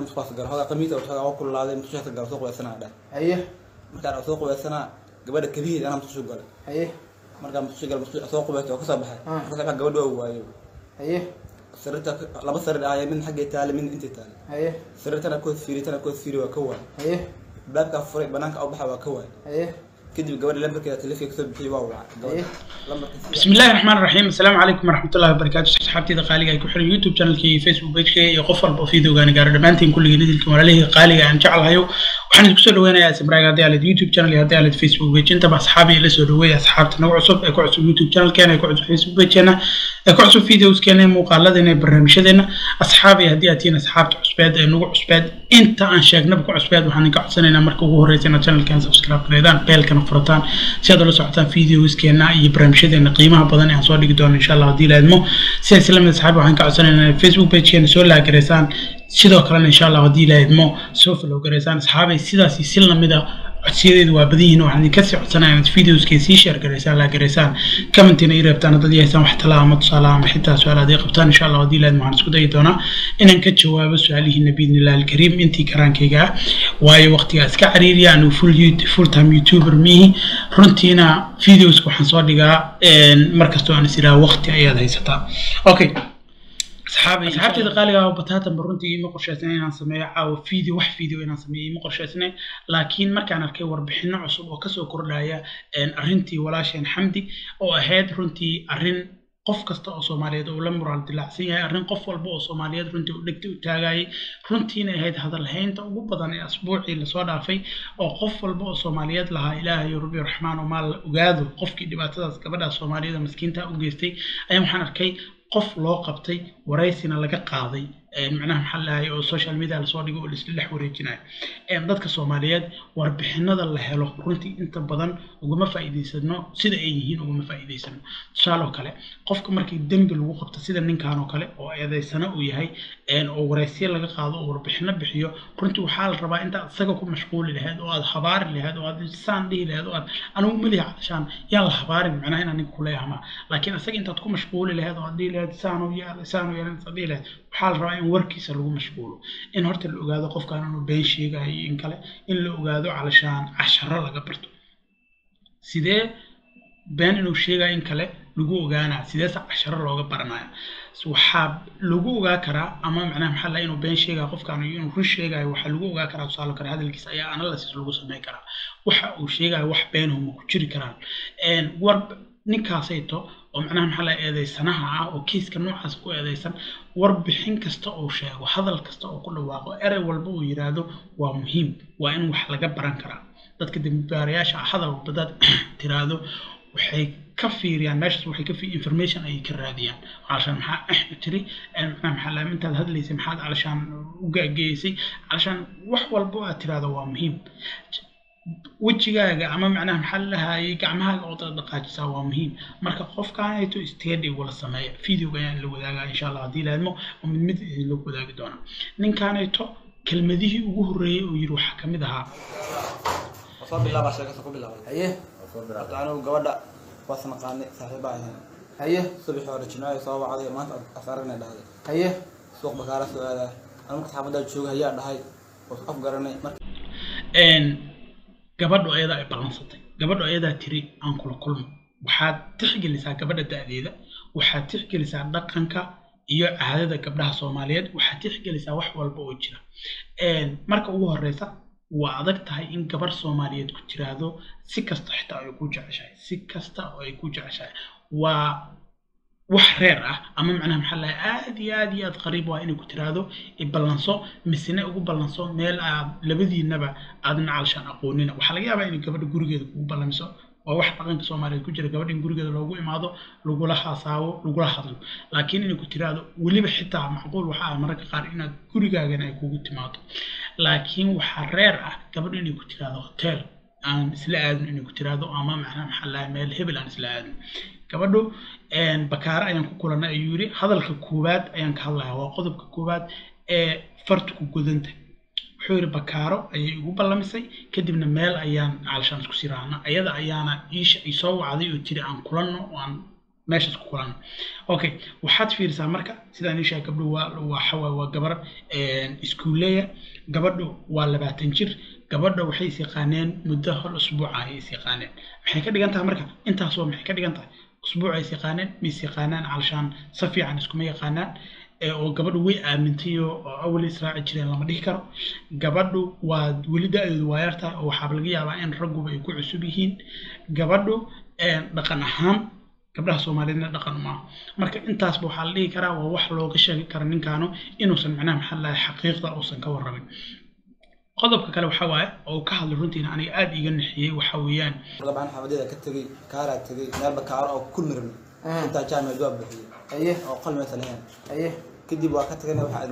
musqaas galo hogaa qamiis oo hogaa kululaaday musqushaas galo soo qubaysanaa dhah haye markaan soo qubaysanaa gabadha kabiheed anaa musqushu galay haye markaan musqushu galay musqushu soo qubaystay oo kasoo baxay Ah. markaa gabadha waa waayo haye sariirta laba sariir ahaya mid xaggay taale midna intay taale haye sariirtana kood fiiri tana kood fiiri waa ka waay haye baabkaa furay banaanka u baxa waa ka waay haye kadib gabadha lambarkeeda telefonka kasoo bixiyay waa wacay haye gabadha lambarka بسم الله الرحمن الرحيم السلام عليكم ورحمة الله وبركاته صحابتي قالي ku xiran youtube channelkii facebook pagekii iyo qof walba oo videogaani gaaro dhammaantiin kulligii nidilkii walaalihii qaaliga aan jeclahayo waxaan idinku soo dhaweynayaa simraag haddii aalid youtube channel iyo haddii aalid facebook page intaba asxaabi ila soo dhaweeya asxaabta nagu cusub ee ku cusub youtube channelkeena ee ku cusub facebook pageena ee ku cusub videoskeena ee muuqaaladeena ee barnaamijyadeena asxaabi haddii aad tihiin asxaabta cusbeed ee nagu cusbeed inta aan sheegnaba ku cusbeed waxaan idinka codsanaynaa marka ugu horreysa inaad channelkan subscribe gareedaan beelkana furataan si aad ula socotaan videoskeena iyo barnaamijyadeena qiimaha badan ee aan soo dhigi doono insha allah haddii laadmo sidaas lamid asxaabi waxaan ka codsanaynaa inaad facebook pagekeena soo laagaraysaan sidoo kalena insha allah haddii laadmo soo follow garaysaan asxaabay sidaasi si lamida codsiyadeedu waa badan yihiin waxaan idinka sii codsanaya inaad videoskee sii share garaysaan laa garaysaan commentina ii reebtaan haddad yahaysaan wax talaa ama tusaale ama xitaa su-aal haddii qabtaan insha allah haddii laadmo waxaan isku dayi doonaa inaan ka jawaabo su-aalihiina biidnillahi alkariim intii karaankayga ah waayo waqtigaa iska cariiriya anigu full you- full time youtuber mihi runtiina videoska waxaan soo dhigaa markastoo aan is idhaha waqti ayaad haysataa okay asxaabi asxaabteeda qaaliga ah bataatanba runtii ima qorshaysnay inaan sameeyo caawa video wax video inaan sameeyo ima qorshaysnay laakiin markaan arkay warbixino cusub oo kasoo kordhaya een, arrintii walaasheen xamdi oo ahayd runtii arrin qof kasta oo soomaaliyeed uu la muraal dilaacsan yahay arrin qof walba oo soomaaliyeed runtii u dhegta u taagayay runtiina ahayd hadalhaynta ugu badan ee asbuucii lasoo dhaafay oo qof walba oo soomaaliyeed lahaa ilaahay rabbi raxmaan oo maal la ogaado qofkii dhibaatadaas gabadhaas soomaaliyeed oo maskiinta u geystay ayaan waxaan arkay qof loo qabtay waraysina laga qaaday een, macnaha maxaa lahay oo social media lasoo dhigo oo laisla dhex wareejinayo Een, dadka soomaaliyeed warbixinada la helo runtii inta badan ugama faa'iidaysano sida ay yihiin ugama faa'iidaysano tusaale oo kale qofka markii dembi lagu qabto sida ninkan oo kale oo eedaysana uu yahay een, oo waraysyo laga qaado oo warbixino bixiyo runtii waxaa la rabaa intaad isaga ku mashquuli lahayd oo aad habaari lahayd oo aad saan dhihi lahayd oo aad anigu malihi calashaan yaan la habaarin macnaha inaan ninka kuleeyahama laakiin isaga intaad ku mashquuli lahayd oo aad dhihi lahayd saanu yaal saanu yaal intaad dhihi lahayd waxaa la rabaa in warkiisa lagu mashquulo in horta la ogaado qofkan inuu been sheegayo iyo in kale in la ogaado calashaan casharo laga barto sidee been inuu sheegayo in kale lagu ogaanaya sideese casharo looga baranaya waxaa lagu ogaa karaa ama macnaha maxaa laha inuu been sheegayo qofkan iyo inuu run sheegayo waxaa lagu ogaa karaa tusaale kale hadalkiisa ayaa analysis lagu sameyn karaa waxa uu sheegayo wax beenahu ma ku jiri karaan Een, war ninkaasayto oo macnaha maxaa laha eedeysanaha ah oo kiiska noocaas ku eedeysan warbixin kasta uu sheego hadal kasta oo ku dhawaaqo erey walba uu yiraahdo waa muhiim waa in wax laga baran karaa dadka dembibaarayaasha ah hadal walba dad tiraahdo waxay ka fiiriyaan meeshaas waxay ka fi information ayay ka raadiyaan calashaan maxaa eh tiri eh, macnaha maxaa laha intaad hadlaysay maxaad calashaan u gaageysay calashaan wax walba oo aad tiraahdo waa muhiim wejigaaga ama macnaha maxaa lahayay gacmahaaga oo dad dhaqaajisaa waa muhiim marka qofkaanayto steady wala sameeya videoga ayaan la wadaagaa insha allah haddii laadmo oo mid mid idinla wadaagi doonaa ninkaanayto kelmadihii ugu horreeyey uu yidhi waxaa ka mid ahaa soo bilaabaa sheekasa ku bilaabay haye horta anigu gabadha waas naqaanay saaxiibaa ahayn haye subaxii hore jimcaha soo wacday maanta asaaragna dhahday haye suuq bakaara soo aadaa anigu marka xaafaddaa jooga ayaa dhahay oo af garanay marka een, gabadhu ayadaa ay ballansatay gabadhu ayadaa tiri aan kula kulmo waxaad tixgelisaa gabadha da'deeda waxaad tixgelisaa dhaqanka iyo caadada gabdhaha soomaaliyeed waxaad tixgelisaa wax walba oo jira Een, marka ugu horeysa waa adag tahay in gabar soomaaliyeed ku tiraahdo si kasta xitaa ay ku jeceshahay si kasta oo ay ku jeceshahay waa wax reer ah ama macnaha maxaa lahay aad iyo aad iyo aad qariib waa inay ku tiraahdo iballanso misena ugu ballanso meel aad labadiinaba aadna calshaan aqoonina waxaa laga yaabaa inay gabadha gurigeeda kugu ballamiso waa wax dhaqanka soomaaliyeed ku jira gabadha in gurigeeda loogu imaado lagula haasaabo lagula hadlo laakiin inay ku tiraahdo weliba xitaa macquul waxa ah mararka qaar inaad gurigaagana ay kugu timaado laakiin waxaa reer ah gabadha inay ku tiraahdo hotel aan isla aadin inay ku tiraahdo ama macnaha maxaa lahay meel hebel aan isla aadin gabadhu een, bakaare ayaan ku kulannay ayuu yidhi hadalka koowaad ayaan ka hadlayaa waa qodobka koowaad ee farta ku godanta wuxuu yidhi bakaaro ayay igu ballamisay kadibna meel ayaan caalshaan isku siraana ayada ayaana iisha isoo wacday oo tiri aan kulanno oo aan meeshaas ku kulan okay waxaad fiirisaa marka sidaan ishaa gabdho waa waxa waa waa gabar iskuuleya gabadhu waa labaatan jir gabadha waxay is yaqaaneen muddo hal usbuuca ayay is yaqaaneen maxay ka dhigan tahay marka intaasoo maxay ka dhigan tahay usbuuc ay is yaqaaneen ma is yaqaanaan calshaan si fiican iskuma yaqaanaan oo gabadhu way aamintay oo awal israaci jireen lama dhihi karo gabadhu waa weli da-deedu waa yartahay oo waxaaba laga yaabaa in ragguba ay ku cusub yihiin gabadhu dhaqan ahaan gabdhaha soomaaliyeedna dhaqan maaha marka intaasba waxaa la dhihi karaa waa wax looga sheegi kara ninkaanu inuusan macnaha maxaa lahay xaqiiqda uusan ka warrabin qodobka kale waxa waaye oo ka hadlay runtiina aniga aada iga naxiyey waxa weeyaan dabcan xabadyada ka tegey kaaraa tegey meelba kaaro oo ku mirmi intaa jaamia jawaab bixiyey aye oo qalmaysa lahayn aye kadib waa ka tagana waxaa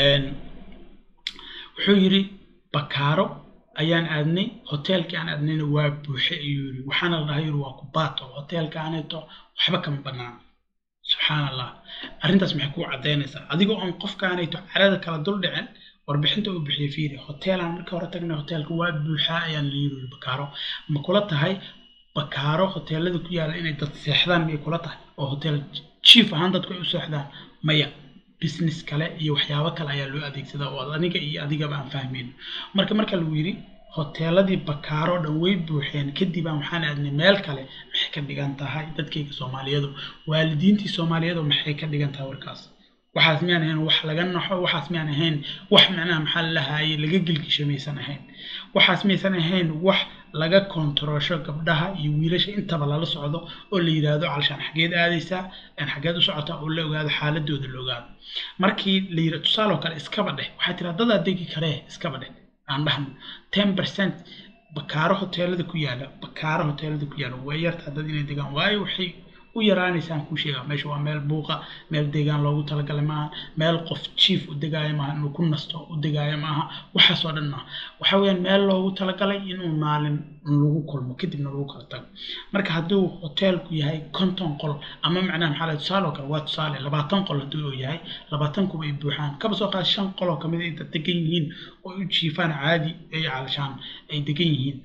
wuxuu yidhi bakaaro ayaan aadnay hoteelkii aan aadnayna waa buuxe ayuu yidhi waxaana la dhahay yidhi waa kubaato hoteelka aaneeto waxba kama bannaan subxaan allah arrintaas maxay kuu caddaynaysaa adigoo aan qofkaanayto carada kala dul dhicin warbixinta uu bixiyey fiiri hoteelaan marka hore tagnay hoteelka waa buuxaa ayaan la yidhi bakaaro ma kula tahay bakaaro hoteelada ku yaala inay dad seexdaan miyay kula tahay oo hotel chief ahaan dadku ay u seexdaan maya business kale iyo waxyaabo kale ayaa loo adeegsadaa oo aniga iyo adigaba aan fahmayno marka marka lagu yidhi hoteeladii bakaaro dhan way buuxeen kadib aan waxaan aadnay meel kale maxay ka dhigan tahay dadkayga soomaaliyadu waalidiintii soomaaliyadu maxay ka dhigan tahay warkaas waxaas miyaan ahayn wax laga naxo waxaas miyaan ahayn wax macnaha maxaa lahaye laga gelgisho maysan ahayn waxaas maysan ahayn wax laga kontaroosho gabdhaha iyo wiilasha intaba lala socdo oo la yidhaahdo calshaan xageed aadaysaa xageed u socotaa oo la ogaado xaaladooda la ogaado markii la yidha tusaale oo kale iskaba dheh waxaa tira dadaa degi karee iskaba dheh aan dhahno ten percent bakaaro hoteelada ku yaala bakaaro hoteelada ku yaala way yartaa dad inay degaan waayo waxay u yaraanaysaan kuu sheegaa meesha waa meel buuqa meel deegaan loogu talagalay maaha meel qof chief u degaayo maaha inuu ku nasto u degaayo maaha waxaasoo dhan maaha waxa weeyaan meel loogu talagalay inuu maalin lagu kulmo kadibna lagu kala tago marka hadduu hoteelku yahay konton qol ama macnaha maxaa lahay tusaale oo kale waa tusaale labaatan qol hadduu uu yahay labaatan kuba ay buuxaan kaba soo qaad shan qol oo kamid ay dad degan yihiin oo u jiifaan caadi ay calashaan ay degan yihiin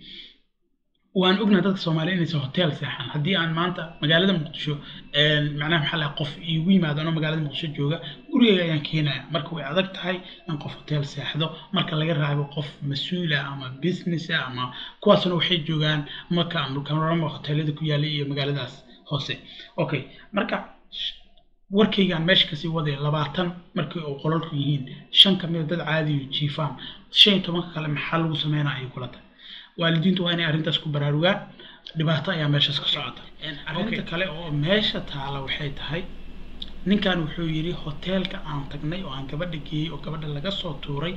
waan ognahay dadka soomaaliya inaysan hotel seexan haddii aan maanta magaalada muqdisho macnaha maxaa lahay qof iigu yimaado anoo magaalada muqdisho jooga gurigayga ayaan keenaya marka way adag tahay in qof hotel seexdo marka laga raabo qof mas-uula ama business ama kuwaasna waxay joogaan maka ama hoteelada ku yaala iyo magaaladaas hoose okay marka warkaygaan meesha kasii wadaya labaatan markii uu qolalku yihiin shan kamida dad caadiyo jiifaan shan iyo tobanka kale maxaa lagu sameynaya ayay kula tahay waalidiintu waa inay arrintaas ku baraarugaan dhibaato ayaa meeshaas ka socota arrinta kale oo meesha taala waxay tahay ninkan wuxuu yidhi hoteelka aan tagnay oo aan gabadha geeyey oo gabadha laga soo tuuray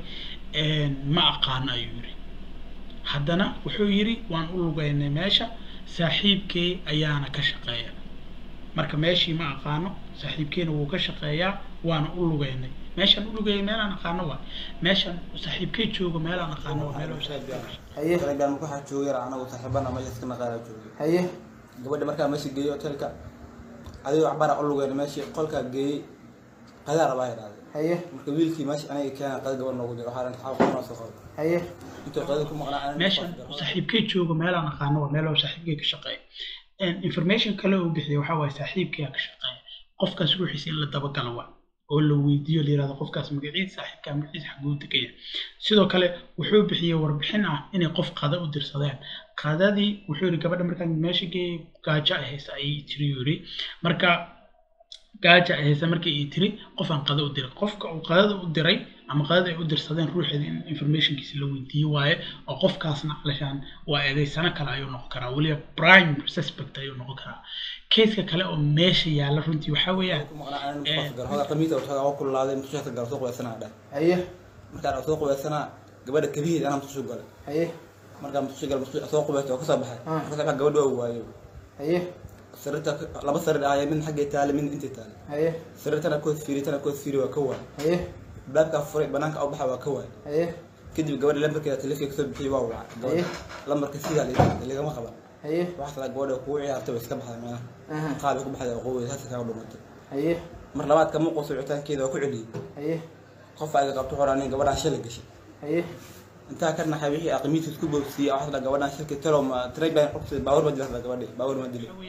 ma aqaano ayuu yidhi haddana wuxuu yidhi waan u lugaynay meesha saaxiibkey ayaana ka shaqeeya marka meeshii ma aqaano saaxiibkeena wuu ka shaqeeyaa waana u lugaynay meeshaan u lugayay meelaan aqaano waay meeshaan saaxiibkey joogo meelaan aqaano waa meel haye telegram marka waxaa jooga yar anagu saaxiibana meesha iska naqaala joogay haye gabadha markaa meesha geeyey hotelka adigoo waxbana u lugeen meeshii qolkaa geeyey qadaa rabaa idhahday haye marka wiilkii meesha aniga keena qada gabadh noogu jira waxaa ranta xaaq kuna soo qabo haye intuu qadada ku maqnaa meeshaan saaxiibkey joogo meelaan aqaano waa meel saaxiibkey ka shaqeeya information kale uu bixiya waxaa waaye saaxiibkeyaa ka shaqeeya qofkaas ruuxiisa in la dabagalo waa oo la weydiiyo la yirahdo qofkaas magaciisa saaxiibkaa magaciisa xaguu degaya sidoo kale wuxuu bixiyey warbixin ah inay qof qada u dirsadeen qadadii wuxuu yidhi gabadha markaan meesha geeyey gaajo ay haysa ayay tiri yiri marka gaaja ay haysa markii ay tiri qof aan qada u diray qofka uu qadada u diray ama qadada ay u dirsadeen ruuxeeda in informationkiisa la weydiiyo waaye oo qofkaasna calashaan waa eedaysano kale ayuu noqon karaa weliba prime suspect ayuu noqon karaa keiska kale oo meesha yaalla runtii waxaa weeyaan hoga qamiisa hoga waa kululaaday mutushaata gala soo qubaysanaa dhah haye markaan soo qubaysanaa gabadha kabiheed anaa mutushu galay haye markaan mutushu galay mutushu soo qubaysta oo kasoo baxay Ah. kasoo baxay gabadha waa waayo haye sariirta laba sariir ahaya midna xaggay taale midna intay taale haye sariirtana kood fiiri tana kood fiiri waa ka waay haye baabkaa furay banaanka u baxa waa ka waay haye kadib gabadha lambarkeeda telefonka kasoo bixiyay waa wacay Haye. gabadha lambarka sidaa la- lagama qaban haye waxaas la gabadha kugu ciyaartay way iska baxday meelaha aha qaali ku baxday oo qowey saasa kaa dhumatay haye mar labaad kama qoso wicitaankeeda waa ku celiyey haye qof ayga qabto horaa nin gabadhaan shalay gashay haye intaa ka naxay wixii aqmiis isku boobsiiyey waxaas dhaa gabadhan shirki talo ma trade baan qabtay baawur ma dilaa gabadhi baawur ma dili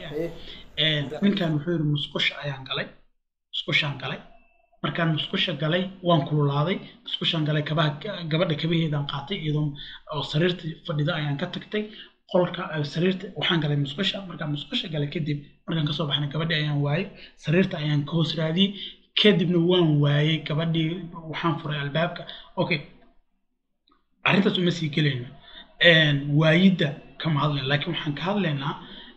ninkan wuxuu yidhi musqusha ayaan galay musqushaan galay markaan musqusha galay waan kululaaday musqushaan galay kabaha gabadha kabaheedaan qaatay iyadoo oo sariirta fadhida ayaan ka tagtay qolka sariirta waxaan galay musqusha markaan musqusha galay kadib markaan kasoo baxnay gabadhi ayaan waayey sariirta ayaan ka hoos raadiyey kadibna waan waayey gabadhii waxaan furay albaabka okay arrintaas uma sii gelayno waayidda kama hadlayno laakiin waxaan ka hadlaynaa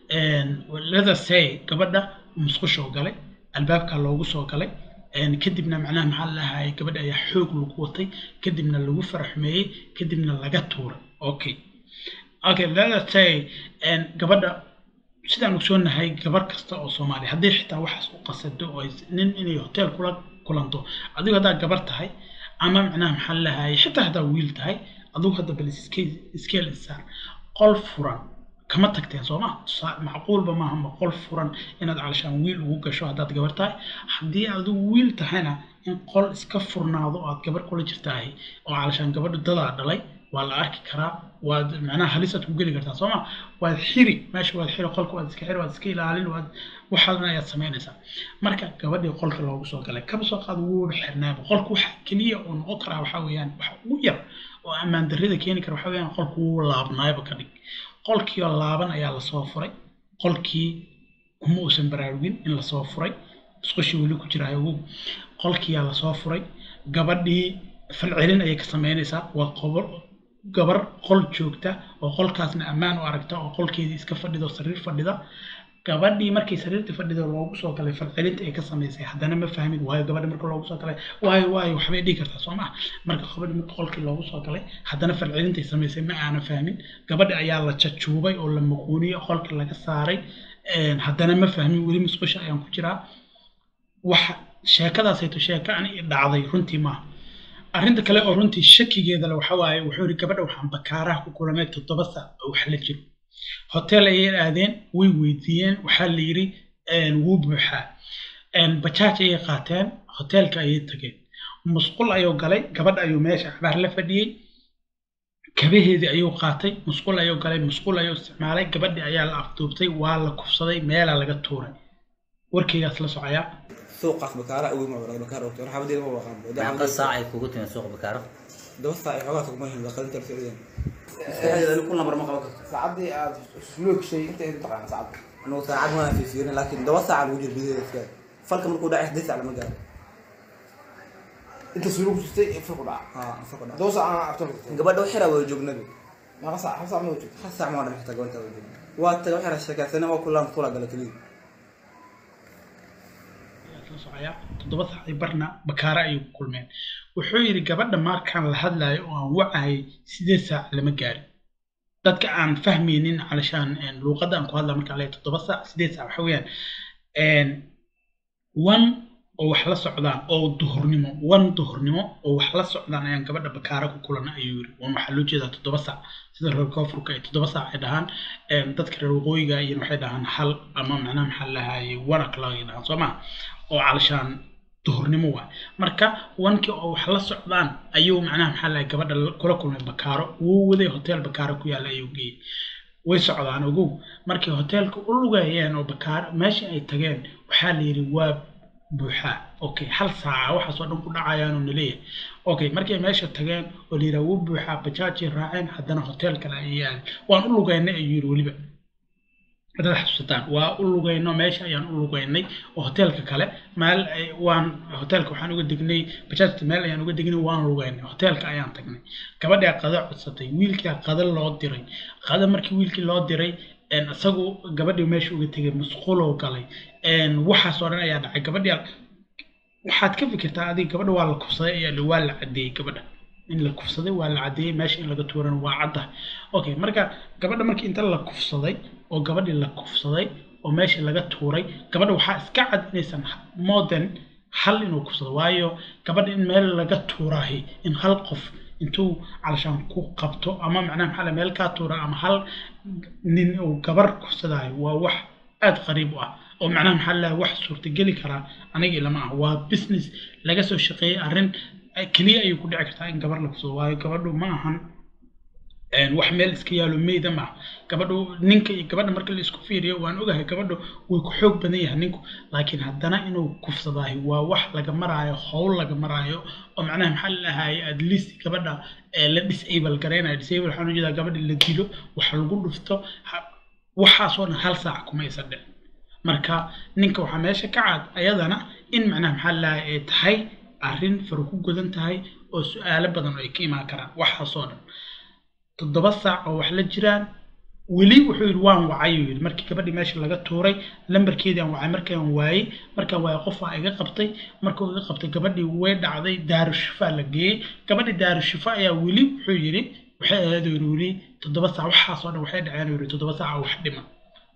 lada say gabadha musqusha oo galay albaabka loogu soo galay kadibna macnaha maxaa lahaayay gabadha ayaa xoog lagu watay kadibna lagu faraxmeeyey kadibna laga tuuray okay okay lada say gabadha sidaan ogsoonahay gabar kasta oo soomaaliya haddii xitaa waxaas u qasado oo nin inay hotel kula kulanto adigu haddaa gabar tahay ama macnaha maxaa lahaayay xitaa haddaa wiil tahay adigu hadda bal iskeel isaar qol furan kama tagteen soo ma macquulba maaha ma qol furan inaad calashaan wiil ugu gasho haddaad gabar tahay haddii adigu wiil tahayna in qol iska furnaado oo aad gabar kula jirtaahay oo calashaan gabadha dadaa dhalay waa la arki karaa waad macnaha halisaad ku geli kartaa soo ma waad xiri meesha waad xiri qolka waad iska xiri waad iska ilaalin waad waxaadan ayaad samaynaysaa marka gabadhii qolka loogu soo galay kaba soo qaad wuuba xirnaaba qolka waxa keliya uu noqon karaa waxaa weeyaan waxa ugu yar oo ammaan darrida keeni kara waxaa weeyaan qolku wuu laabnaayba ka dhig qolkii oo laaban ayaa lasoo furay qolkii kuma uusan baraarugin in lasoo furay isqushii weli ku jira ogow qolkiyaa lasoo furay gabadhii falcelin ayay ka samaynaysaa waa qobol gabar qol joogta oo qolkaasna ammaan u aragta oo qolkeedii iska fadhida oo sariir fadhida gabadhii markii sariirta fadhida loogu soo galay falcelinta ay ka samaysay haddana ma fahmin waayo gabadhi marka loogu soo galay waayo waayo waxbay dhihi kartaa soo maa marka gabadhi marka qolkii loogu soo galay haddana falcelinta ay samaysay ma aana fahmin gabadhi ayaa la jajuubay oo la maquuniyey qolka laga saaray haddana ma fahmin weli musqusha ayaan ku jiraa waxa sheekadaasayto sheeko ani dhacday runtii maaha arrinta kale oo runtii shakigeeda le waxa waaye wuxuu yidhi gabadha waxaan bakaaraha ku kulanay toddoba saac oo wax la jiro hotel ayay aadeen way weydiiyeen waxaa la yidhi wuu buuxaa bajaaj ayay qaateen hotelka ayay tageen musqul ayuu galay gabadha ayuu meesha cabaar la fadhiyey kabaheedii ayuu qaatay musqul ayuu galay musqul ayuu isticmaalay gabadhii ayaa la afduubtay waa la kufsaday meelaa laga tuuray warkeygaas la socoyaa suuqaas bakaara ugu macbara bakaara ogto waxa badeeda ma waqaan meeqa saac ay kugu timi suuqa bakaaro daba saac ay xogaa kuma hin qalinta socdeen istaxdeeda ku lambar ma qaban karto saacadii aad isloog shay inta inta taqaan saacad anuu saacad ma fiisirin laakiin daba saac lagu jiro bideeda iska falka markuu dhacay saddeed saac lama gaaro inta suuluug jirtay fur ku dhaca haa falka dhacay daba saac aan aftar jirtay gabadha waxira waa joognadu meeqa saac hal saac ma joogto hal saac ma odhan xitaa gabadha waa joogna waa taga waxira sheekaysanay waa kulaan kula gala keliya la socoyaa toddoba saacay barna bakaare ayay ku kulmeen wuxuu yidhi gabadha markaan la hadlayo oo aan wacayay sideed saac lama gaarin dadka aan fahmaynin calashaan luuqadda aan ku hadla markaan leeyahay toddoba saac sideed saac waxa weeyaan one oo wax la socdaan oo duhurnimo one duhurnimo oo wax la socdaan ayaan gabadha bakaare ku kulana ayuu yidhi wan waxaa loo jeedaa toddoba saac sida reer koonfurka ay toddoba saac ay dhahaan dadka reer waqooyiga iyana waxay dhahaan hal ama macnaha maxaa lahaayay one o'clock ay dhahaan soo maa oo calashaan duhurnimo waay marka wankii oo wax la socdaan ayuu macnaha maxaa lahay gabadha kula kulmay bakaaro wuu waday hotel bakaaro ku yaalla ayuu geeyey way socdaan ogow markay hoteelka u lugayeen oo bakaaro meeshii ay tageen waxaa la yidhi waa buuxaa okay hal saaca waxaasoo dhan ku dhacayaanoo naleeyahay okay markay meesha tageen oo la yidhaha wuu buuxaa bajaajay raaceen haddana hotel kale ayay aadeen waan u lugaynay ayuu yidhi weliba haddaad xasuusataan waa u lugayno meesha ayaan u lugaynay oo hoteelka kale meel waan hoteelka waxaan uga degnay bajaajta meel ayaan uga degnay waan lugaynay hoteelka ayaan tagnay gabadhaa qada codsatay wiilkaa qada loo diray qada markii wiilkii loo diray isagu gabadhii meesha uga tegay musqulow galay waxaasoo dhan ayaa dhacay gabadhii waxaad ka fikirtaa adiga gabadha waa la kufsaday ayaa waa la cadeeyey gabadha in la kufsaday waa la cadeeyey meesha in laga tuuran waa cadda okay marka gabadha markii inta la kufsaday oo gabadhii la kufsaday oo meesha laga tuuray gabadha waxaa iska cad inaysan modern hal inuu kufsado waayo gabadha in meel laga tuuraahi in hal qof intuu calashaan ku qabto ama macnaha maxaa meel kaa tuura ama hal nin uu gabar kufsadaayo waa wax aad qariib u ah oo macnaha maxaa laha wax suurtageli karaa aniga ilama ah waa business laga soo shaqeeyey arrin keliya ayay ku dhici kartaa in gabar la kufsado waayo gabadhu ma ahan wax meel iska yaalo meyda ma gabadhu ninka iyo gabadha marka la isku fiiriyo waan ogahay gabadhu way ku xoog badan yahay ninku laakiin haddana inuu kufsadaahi waa wax laga maraayo howl laga maraayo oo macnaha maxaa lalahaye at least gabadha la disable gareynayo disable waxaan ujeedaa gabadha la dilo wax lagu dhufto waxaasoo dhan hal saac kuma aysan dhicin marka ninka waxaa meesha ka cad ayadana in macnaha maxaa lalahaye ay tahay arrin faro ku godan tahay oo su-aalo badan ay ka imaan karaan waxaasoo dhan toddoba saac oo wax la jiraan weli wuxuu yidhi waan wacay uu yidhi markii gabadhii meesha laga tuuray lambarkeedii aan wacay markaan waayey markaan waayey qofaa iga qabtay markuu iga qabtay gabadhii way dhacday daarushifa la geeyey gabadhii daarushifa ayaa weli wuxuu yidhi waxay ahayd uu yidhi toddoba saac waxaasoo dhan waxay dhaceen uu yidhi toddoba saac oo wax dhiman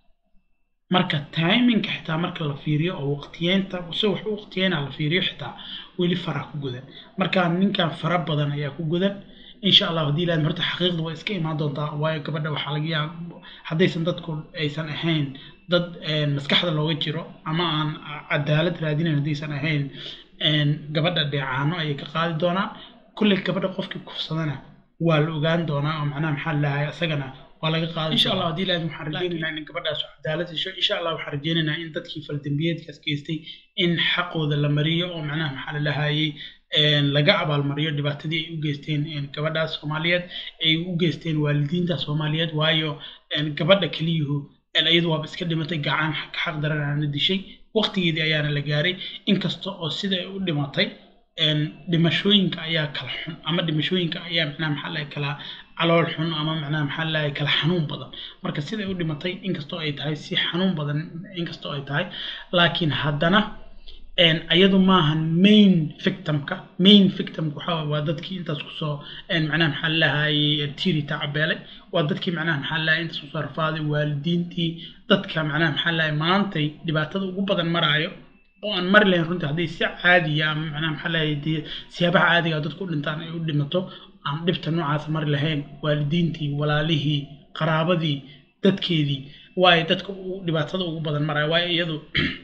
marka timinka xitaa marka la fiiriyo oo waqtiyeynta si wax u waqtiyeynaa la fiiriyo xitaa weli fara ku gudan marka ninkan fara badan ayaa ku gudan insha allah haddii ilaahad horta xaqiiqda way iska imaan doontaa waayo gabadha waxaa laga yaaba haddaysan dadku aysan ahayn dad maskaxda looga jiro ama aan cadaalad raadinayn haddaysan ahayn gabadha dheecaano ayay ka qaadi doonaa kulley gabadha qofkii kufsadana waa la ogaan doonaa oo macnaha maxaa lahay isagana waa laga qaaday insha allah haddii ilaahad waxaan rajeynaynaa in gabadhaas cadaalad hesho insha allah waxaan rajeynaynaa in dadkii faldambiyeedkaas geystay in xaqooda la mariyo oo macnaha maxaa la lahayey laga abaalmariyo dhibaatadii ay u geysteen gabadhaas soomaaliyeed ay u geysteen waalidiinta soomaaliyeed waayo gabadha keliyuhu iyadu waaba iska dhimatay gacan xaq daranaana dishay waqtigeedii ayaana la gaaray inkasta oo sida ay u dhimatay dhimashooyinka ayaa kala xun ama dhimashooyinka ayaa macnaha maxaa lahay kala calool xun ama macnaha maxaa lahay kala xanuun badan marka sida ay u dhimatay inkastoo ay tahay si xanuun badan inkastoo ay tahay laakiin haddana ayadu maahan main victimka main victimka waxaa waa dadkii intaas kusoo macnaha maxaa lahayay tiri tacabeelay waa dadkii macnaha maxaa lahay intaas kusoo rafaaday waalidiintii dadka macnaha maxaa lahay maantay dhibaatada ugu badan maraayo oo aan mari lahayn runtii hadday si caadiya ama macnaha maxaa lahay dee siyaabaha caadiga dadku u dhintaan ay u dhimato aan dhibta noocaas mari lahayn waalidiintii walaalihii qaraabadii dadkeedii waayo dadka dhibaatada ugu badan maraayo waayo iyadu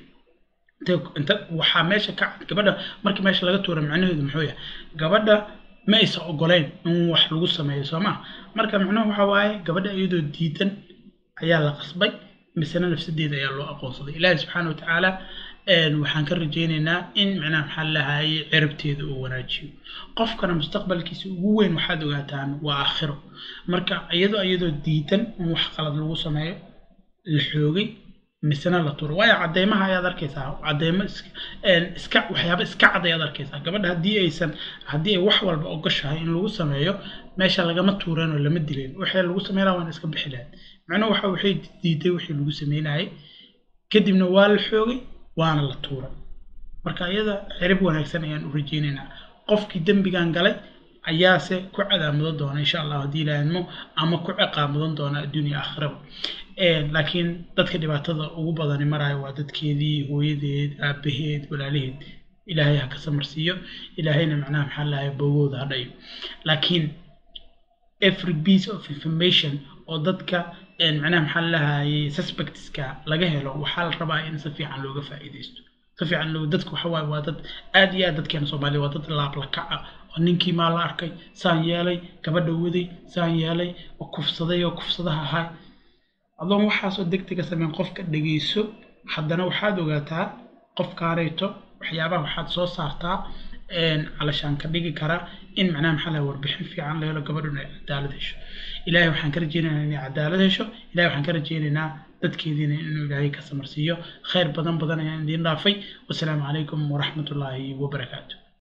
inta waxaa meesha ka cad gabadha markii meesha laga tuura macnaheedu muxuu yahay gabadha ma aysan ogoleyn in wax lagu sameeyo soo ma marka macnuhu waxa waaye gabadha iyadoo diidan ayaa la qasbay misena nafsadeeda ayaa loo aqoonsaday ilaahi subxaana wa tacaala waxaan ka rajaynaynaa in macnaha maxaa lahaye cirabteeda uu wanaajiyo qofkana mustaqbalkiisa ugu weyn waxaad ogaataan waa aakhiro marka iyadoo iyadoo diidan in wax qalad lagu sameeyo la xoogay misena la tuuro waayo cadeymaha ayaad arkaysaa cadeymo iska waxyaaba iska cad ayaad arkaysaa gabadha haddii aysan haddii ay wax walba ogoshahay in lagu sameeyo meesha lagama tuureen oo lama dileen waxay lagu sameynaya waana iska bixi lahayd macnuhu waxa waxay diiday wixii lagu sameynayay kadibna waa la xoogay waana la tuuray marka iyada cirib wanaagsan ayaan u rajeynaynaa qofkii dembigan galay ayaase ku cadaamudan doona insha allah haddii ilaahidmo ama ku ciqaamudan doona adduunya aakhiraba laakiin dadka dhibaatada ugu badani maraayo waa dadkeedii hooyadeed aabaheed walaalaheed ilaahay ha ka samarsiiyo ilaahayna macnaha maxaa lahay bogooda ha dhayo laakiin every piece of information oo dadka macnaha maxaa lahayay suspectska laga helo waxaa la rabaa in si fiican looga faa'iidaysto si fiican loo dadka waxa waaye waa dad aad iyo aad dadkeena soomaaliya waa dad laablakac ah oo ninkii maa la arkay saan yeelay gabadha waday saan yeelay oo kufsaday oo kufsadaha ahay adoon waxaasoo degdega sameyn qofka dhegeyso haddana waxaad ogaataa qofkaanayto waxyaabaha waxaad soo saartaa calashaan ka dhigi karaa in macnaha maxaa laha warbixin fiican la helo gabadhuna ay cadaalad hesho ilaahay waxaan ka rajeynaynaa inay cadaalad hesho ilahay waxaan ka rajeynaynaa dadkeediina inuu ilaahay ka samarsiiyo khayr badan badan ayaan idiin dhaafay wasalaamu calaykum waraxmatullaahi wabarakaatu